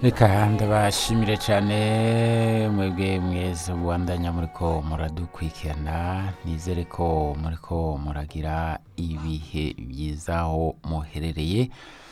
reka ndabashimire cyane mwebwe mwese mubandanya muriko muradukurikirana nizere ko muriko muragira ibihe byiza aho muherereye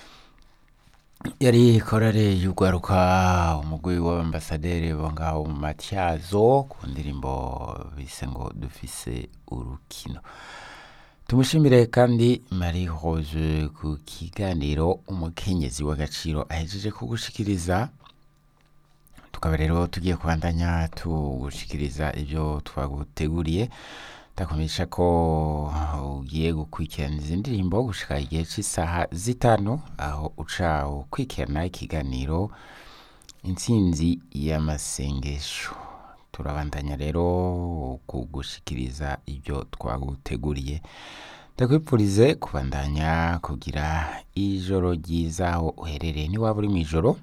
yari korale y'urwaruka umugwi w'abambasaderi bo ngaho mu matyazo ku ndirimbo bise ngo dufise urukino tumushimire kandi marie rose ku kiganiro umukenyezi w'agaciro ahejeje kugushikiriza tukaba rero tugiye kubandanya tugushikiriza ibyo twaguteguriye ndakumenyesha ko ugiye gukurikirana izi ndirimbo gushika igihe cy'isaha zitanu aho uca ukurikirana ikiganiro intsinzi y'amasengesho turabandanya rero kugushikiriza ibyo twaguteguriye ndakwipfurize kubandanya kugira ijoro ryiza aho uherereye niwaba uri mu ijoro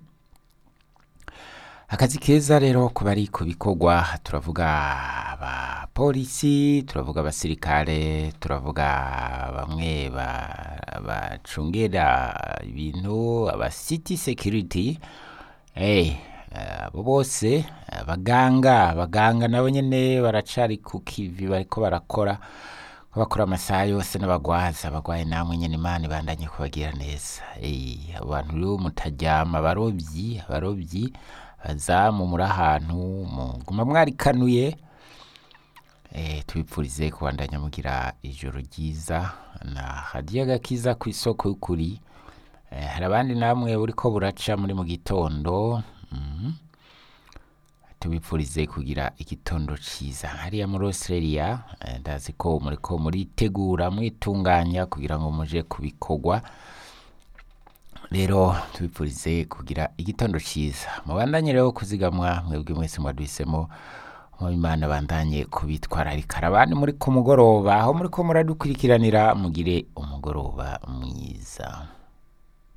akazi keza rero ku bari ku bikorwa turavuga abapolisi turavuga abasirikare turavuga bamwe ba- bacungera ibintu aba city security hey, abo bose abaganga abaganga nabo nyene baracari ku kivi bariko barakora ko bakora amasaha yose n'abagwaza abagwaye namwe nyene imana ibandanye kubagira neza hey, abantu rero mutaryama abarovyi abarovyi bazamu muri ahantu muguma mwarikanuye eh, tubipfurize kubandanya mugira ijoro ryiza na hadiya gakiza ku isoko y'ukuri eh, hari abandi namwe buriko buraca muri mu gitondo mhm. tubipfurize kugira igitondo ciza hariya muri australia eh, ndazi ko muriko muritegura mwitunganya kugira ngo muje kubikorwa rero tubipfurize kugira igitondo ciza mubandanye rero kuzigamwa mwebwe mwese mwaduhisemo Imana bandanye kubitwararika abandi muri ku mugoroba aho muri ko muradukurikiranira mugire umugoroba mwiza